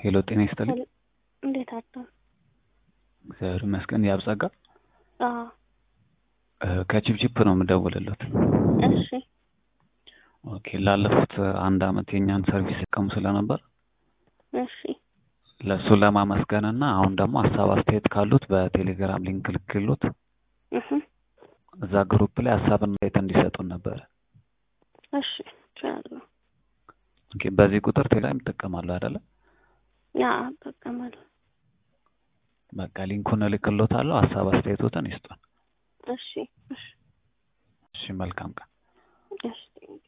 ሄሎ ጤና ይስጥልኝ። እንዴት አደሩ? እግዚአብሔር ይመስገን። ያብጸጋ አዎ ከቺፕቺፕ ነው የምደውልለት። እሺ ኦኬ ላለፉት አንድ አመት የእኛን ሰርቪስ ሲጠቀሙ ስለነበር እሺ ለእሱ ለማመስገን እና አሁን ደግሞ ሀሳብ አስተያየት ካሉት በቴሌግራም ሊንክ ልክሎት እህ እዛ ግሩፕ ላይ ሀሳብና አስተያየት እንዲሰጡን ነበረ። እሺ እችላለሁ። ኦኬ በዚህ ቁጥር ቴሌግራም ይጠቀማሉ አይደለ? ያ እጠቀማለሁ። በቃ ሊንኩን እልክሎታለሁ። ሀሳብ አስተያየቶትን ይስጡን። እሺ እሺ እሺ መልካም ቀን። እሺ